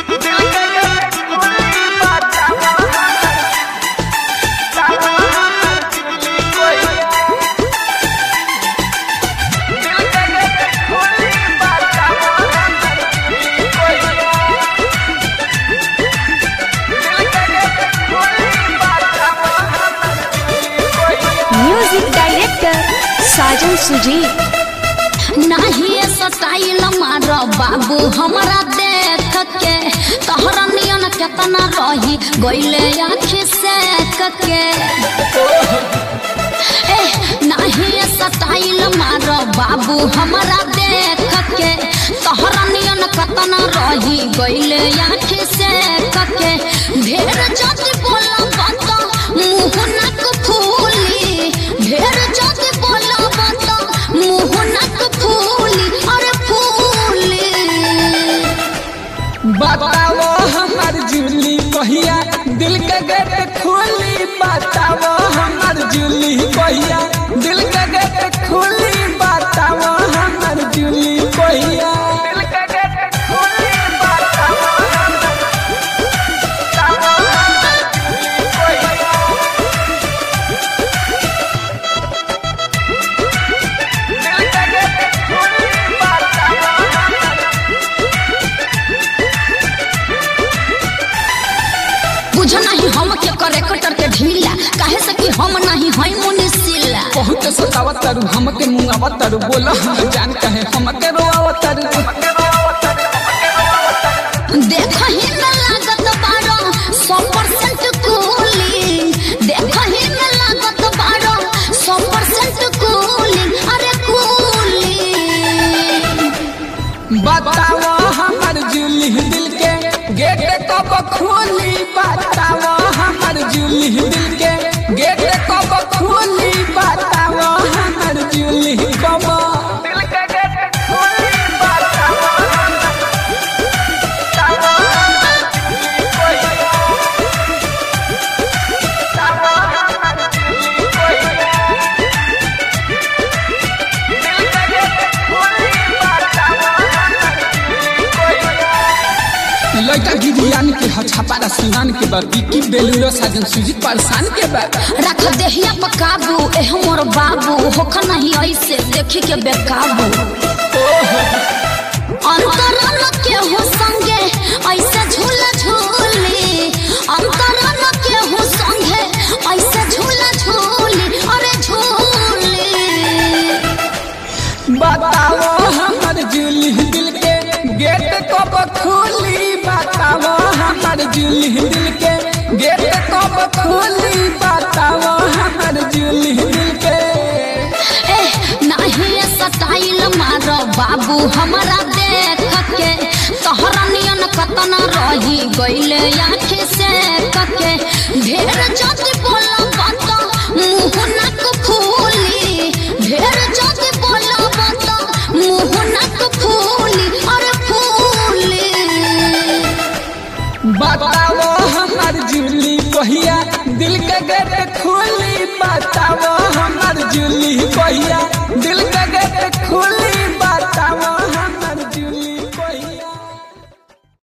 music director साजन सुजी नाही style मार बाबू हमरा देख के तोहरा नियन केतना रही गइले आँखी से के ए नाही स्टाइल मार बाबू हमरा देख के तोहरा नियन केतना रही गइले आँखी से के ढेर जाति बोला बात मुंह नाक फूली ढेर जाति बोला बात मुंह नाक फूली अरे फूली बताओ हमार जूली कहिया दिल के गेट खोली बताओ हमार जूली कहिया दिल के गेट खोली बताओ हमार जूली कहिया दिल के गेट खोली बताओ हमार जूली कहिया दिल के गेट खोली बताओ हमार बुझ नहीं हम के करे कटर के ढीला काहे से कि हम नहीं हई मुनिसिला बहुत सतावतरु हमके मुंगावतरु बोला हम जान कहे हमके रोआवतरु देख ही में लागत बारो सौ परसेंट कूलिंग देख ही में लागत बारो सौ परसेंट कूलिंग अरे कूलिंग बताओ हमर जूली दिल के गेट कब खोली बताओ हमर जूली दिल के गेट कब खोली बताओ हमर जूली कब दिल के गेट खोली बताओ हमर लड़का गिरियान के ह छापारा सिवान के बा बिकी बेलूरो साजन सुजीत पारसान के बा रख देहिया पर काबू ए हमर बाबू होख नहीं ऐसे देखी के बेकाबू अंतरन के हो संगे ऐसे झूला झूली अंतरन के हो संगे ऐसे झूला झूली अरे झूली बताओ हमर जूली दिल के गेट कब खोली बताओ हमर जूली दिल के गेट कब खोली बताओ हमर जूली दिल के ए नहीं स्टाइल मार बाबू हमरा देख के तोहरा नियन कतना रही गइले आँखी से के ढेर